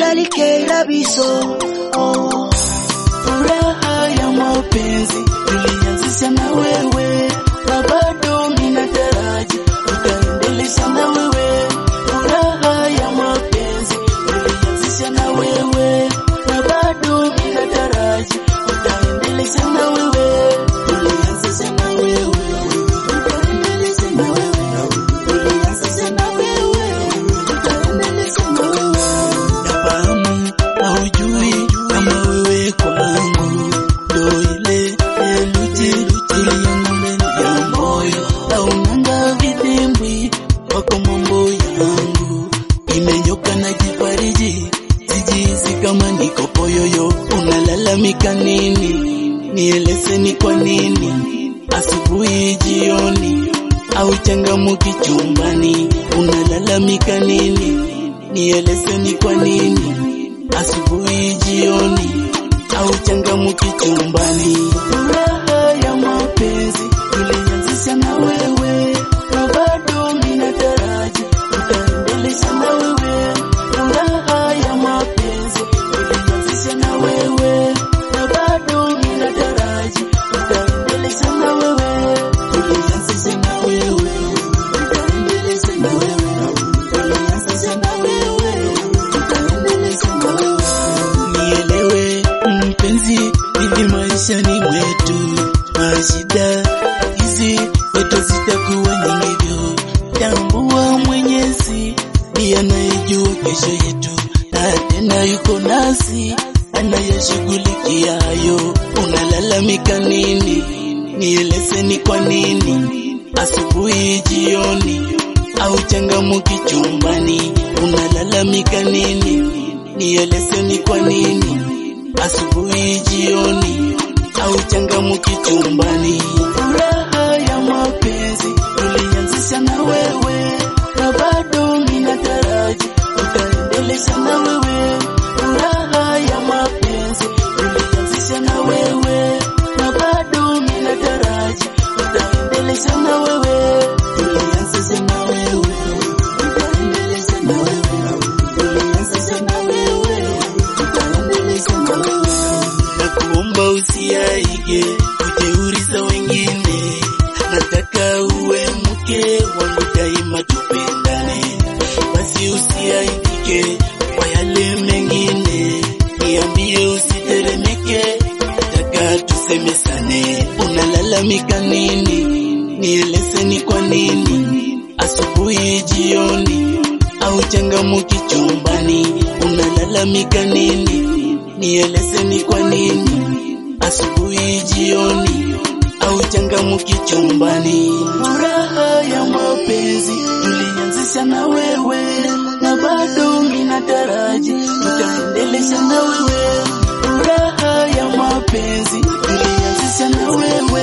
ndalikera biso oh. Furaha ya mapenzi tulianzisha na wewe, na bado ninataraji utaendelesha na wewe. Furaha ya mapenzi tulianzisha na wewe, na bado ninataraji utaendelesha na wewe. Tulianzisha na wewe, utaendelesha na wewe. Tulianzisha na wewe, utaendelesha na wewe. Nafahamu haujui kama wewe kwangu ndo ile theluji tuliyangu ndani ya moyo, haunanga vidimbwi wako mambo yangu imenyoka na jifariji, sijihisi kama niko poyoyo. Unalalamika nini? Nieleze ni kwa nini asubuhi, jioni au changamuki chumbani? Unalalamika nini? Nieleze ni kwa nini asubuhi, jioni au changamuki chumbani? Furaha ya mapenzi tulianzisha na wewe, na bado ninataraji utaendelesha na wewe. Furaha ya mapenzi tulianzisha na wewe, na bado ninataraji utaendelesha na wewe. Tulianzisha na wewe, utaendelesha na wewe. Tulianzisha na wewe, utaendelesha na wewe. Nielewe mpenzi, hivi maishani mwetu mashida hizi kwetu zitakuwa nyingivyo. Tambua Mwenyezi ndiye anayejua kesho yetu, na tena yuko nasi anayeshughulikia hayo. Unalalamika nini? Nieleze ni kwa nini asubuhi, jioni au changamuki chumbani? Unalalamika nini? Nieleze ni kwa nini asubuhi, jioni au changamuki chumbani? Furaha ya mapenzi tulianzisha na wewe, na bado ninataraji utaendelesha na wewe. Furaha ya mapenzi tulianzisha na wewe, na bado ninataraji utaendelesha na wewe. Tulianzisha na wewe, utaendelesha na wewe. Tulianzisha na wewe, utaendelesha na wewe na kuomba usiaige ujeuri za wengine, nataka uwe mke wangu daima, tupendane. Basi usiaibike kwa yale mengine, niambie, usiteremeke, nataka tusemesane. Unalalamika nini? Nieleze ni kwa nini asubuhi, jioni au changamuki chumbani? Unalalamika nini? Nieleze ni kwa nini asubuhi, jioni au changamuki chumbani? Furaha ya mapenzi tulianzisha na wewe, na bado ninataraji tutaendelesha na wewe. Furaha ya mapenzi tulianzisha na wewe